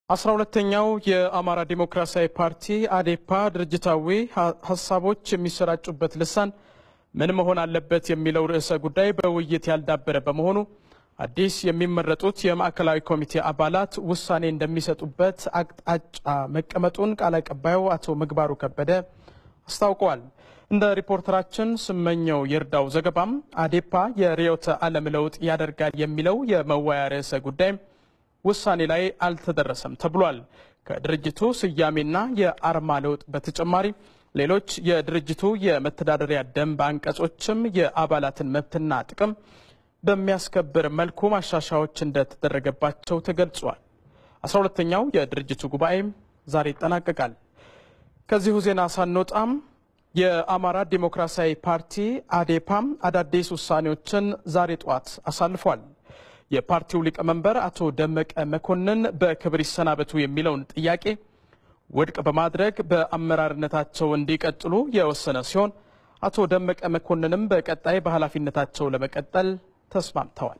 አስራ ሁለተኛው የአማራ ዲሞክራሲያዊ ፓርቲ አዴፓ ድርጅታዊ ሀሳቦች የሚሰራጩበት ልሳን ምን መሆን አለበት የሚለው ርዕሰ ጉዳይ በውይይት ያልዳበረ በመሆኑ አዲስ የሚመረጡት የማዕከላዊ ኮሚቴ አባላት ውሳኔ እንደሚሰጡበት አቅጣጫ መቀመጡን ቃል አቀባዩ አቶ ምግባሩ ከበደ አስታውቀዋል። እንደ ሪፖርተራችን ስመኘው ይርዳው ዘገባም አዴፓ የርዕዮተ ዓለም ለውጥ ያደርጋል የሚለው የመወያ ርዕሰ ጉዳይ ውሳኔ ላይ አልተደረሰም ተብሏል። ከድርጅቱ ስያሜና የአርማ ለውጥ በተጨማሪ ሌሎች የድርጅቱ የመተዳደሪያ ደንብ አንቀጾችም የአባላትን መብትና ጥቅም በሚያስከብር መልኩ ማሻሻያዎች እንደተደረገባቸው ተገልጿል። አስራ ሁለተኛው የድርጅቱ ጉባኤም ዛሬ ይጠናቀቃል። ከዚሁ ዜና ሳንወጣም የአማራ ዲሞክራሲያዊ ፓርቲ አዴፓም አዳዲስ ውሳኔዎችን ዛሬ ጠዋት አሳልፏል። የፓርቲው ሊቀመንበር አቶ ደመቀ መኮንን በክብር ይሰናበቱ የሚለውን ጥያቄ ውድቅ በማድረግ በአመራርነታቸው እንዲቀጥሉ የወሰነ ሲሆን አቶ ደመቀ መኮንንም በቀጣይ በኃላፊነታቸው ለመቀጠል ተስማምተዋል።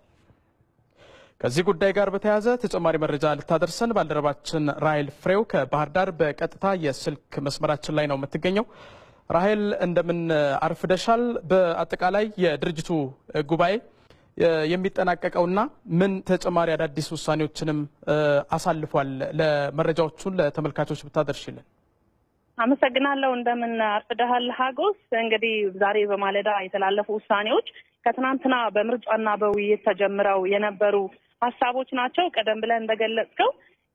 ከዚህ ጉዳይ ጋር በተያያዘ ተጨማሪ መረጃ ልታደርሰን ባልደረባችን ራሄል ፍሬው ከባህር ዳር በቀጥታ የስልክ መስመራችን ላይ ነው የምትገኘው። ራሄል እንደምን አርፍደሻል? በአጠቃላይ የድርጅቱ ጉባኤ የሚጠናቀቀውና ምን ተጨማሪ አዳዲስ ውሳኔዎችንም አሳልፏል? ለመረጃዎቹን ለተመልካቾች ብታደርሽልን። አመሰግናለሁ። እንደምን አርፍደሃል ሀጎስ። እንግዲህ ዛሬ በማለዳ የተላለፉ ውሳኔዎች ከትናንትና በምርጫና በውይይት ተጀምረው የነበሩ ሀሳቦች ናቸው። ቀደም ብለን እንደገለጽከው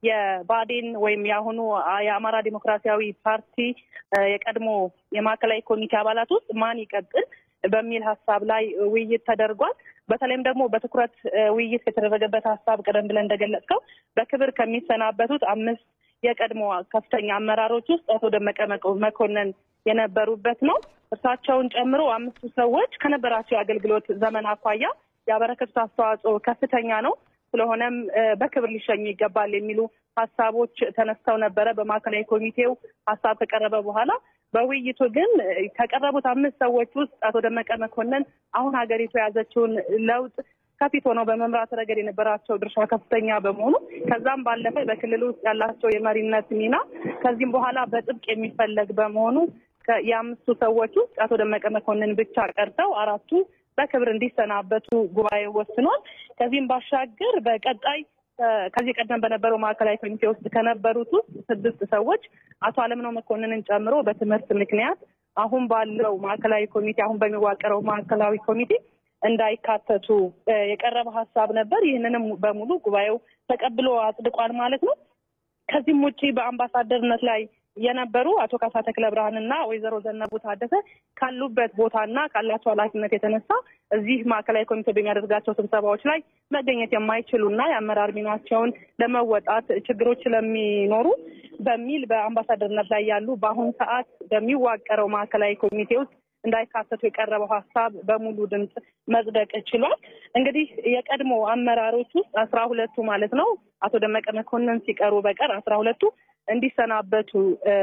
የባዴን ወይም የአሁኑ የአማራ ዲሞክራሲያዊ ፓርቲ የቀድሞ የማዕከላዊ ኮሚቴ አባላት ውስጥ ማን ይቀጥል በሚል ሀሳብ ላይ ውይይት ተደርጓል። በተለይም ደግሞ በትኩረት ውይይት የተደረገበት ሀሳብ ቀደም ብለን እንደገለጽከው በክብር ከሚሰናበቱት አምስት የቀድሞ ከፍተኛ አመራሮች ውስጥ አቶ ደመቀ መኮንን የነበሩበት ነው። እርሳቸውን ጨምሮ አምስቱ ሰዎች ከነበራቸው የአገልግሎት ዘመን አኳያ ያበረከቱት አስተዋጽኦ ከፍተኛ ነው። ስለሆነም በክብር ሊሸኙ ይገባል የሚሉ ሀሳቦች ተነስተው ነበረ። በማዕከላዊ ኮሚቴው ሀሳብ ከቀረበ በኋላ በውይይቱ ግን ከቀረቡት አምስት ሰዎች ውስጥ አቶ ደመቀ መኮንን አሁን ሀገሪቱ የያዘችውን ለውጥ ከፊት ሆነው በመምራት ረገድ የነበራቸው ድርሻ ከፍተኛ በመሆኑ ከዛም ባለፈ በክልል ውስጥ ያላቸው የመሪነት ሚና ከዚህም በኋላ በጥብቅ የሚፈለግ በመሆኑ የአምስቱ ሰዎች ውስጥ አቶ ደመቀ መኮንን ብቻ ቀርተው አራቱ በክብር እንዲሰናበቱ ጉባኤው ወስኗል። ከዚህም ባሻገር በቀጣይ ከዚህ ቀደም በነበረው ማዕከላዊ ኮሚቴ ውስጥ ከነበሩት ውስጥ ስድስት ሰዎች አቶ አለምነው መኮንንን ጨምሮ በትምህርት ምክንያት አሁን ባለው ማዕከላዊ ኮሚቴ አሁን በሚዋቀረው ማዕከላዊ ኮሚቴ እንዳይካተቱ የቀረበ ሀሳብ ነበር። ይህንንም በሙሉ ጉባኤው ተቀብሎ አጽድቋል ማለት ነው። ከዚህም ውጭ በአምባሳደርነት ላይ የነበሩ አቶ ካሳ ተክለ ብርሃንና ወይዘሮ ዘነቡ ታደሰ ካሉበት ቦታና ካላቸው ኃላፊነት የተነሳ እዚህ ማዕከላዊ ኮሚቴ በሚያደርጋቸው ስብሰባዎች ላይ መገኘት የማይችሉና የአመራር ሚናቸውን ለመወጣት ችግሮች ስለሚኖሩ በሚል በአምባሳደርነት ላይ ያሉ በአሁኑ ሰዓት በሚዋቀረው ማዕከላዊ ኮሚቴ ውስጥ እንዳይካተቱ የቀረበው ሀሳብ በሙሉ ድምፅ መጽደቅ ችሏል። እንግዲህ የቀድሞ አመራሮች ውስጥ አስራ ሁለቱ ማለት ነው አቶ ደመቀ መኮንን ሲቀሩ በቀር አስራ ሁለቱ እንዲሰናበቱ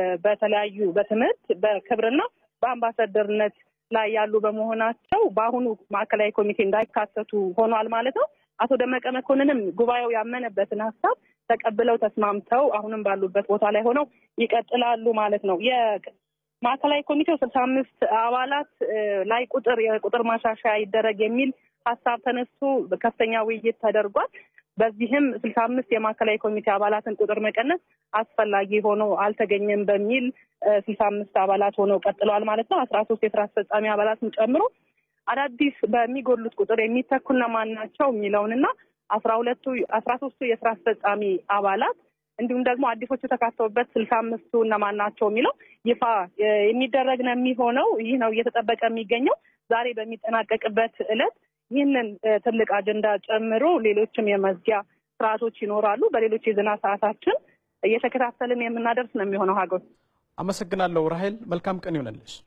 በተለያዩ በትምህርት በክብርና በአምባሳደርነት ላይ ያሉ በመሆናቸው በአሁኑ ማዕከላዊ ኮሚቴ እንዳይካተቱ ሆኗል ማለት ነው። አቶ ደመቀ መኮንንም ጉባኤው ያመነበትን ሀሳብ ተቀብለው ተስማምተው አሁንም ባሉበት ቦታ ላይ ሆነው ይቀጥላሉ ማለት ነው። ማዕከላዊ ኮሚቴው ስልሳ አምስት አባላት ላይ ቁጥር የቁጥር ማሻሻያ ይደረግ የሚል ሀሳብ ተነስቶ ከፍተኛ ውይይት ተደርጓል። በዚህም ስልሳ አምስት የማዕከላዊ ኮሚቴ አባላትን ቁጥር መቀነስ አስፈላጊ ሆኖ አልተገኘም በሚል ስልሳ አምስት አባላት ሆነው ቀጥለዋል ማለት ነው። አስራ ሶስት የስራ አስፈጻሚ አባላትን ጨምሮ አዳዲስ በሚጎሉት ቁጥር የሚተኩ እነማን ናቸው የሚለውንና አስራ ሁለቱ አስራ ሶስቱ የስራ አስፈጻሚ አባላት እንዲሁም ደግሞ አዲሶቹ የተካተቡበት ስልሳ አምስቱ እነማን ናቸው የሚለው ይፋ የሚደረግ ነው የሚሆነው። ይህ ነው እየተጠበቀ የሚገኘው። ዛሬ በሚጠናቀቅበት ዕለት ይህንን ትልቅ አጀንዳ ጨምሮ ሌሎችም የመዝጊያ ስርዓቶች ይኖራሉ። በሌሎች የዜና ሰዓታችን እየተከታተልን የምናደርስ ነው የሚሆነው። ሀገር አመሰግናለሁ ራሄል። መልካም ቀን ይሆነልሽ።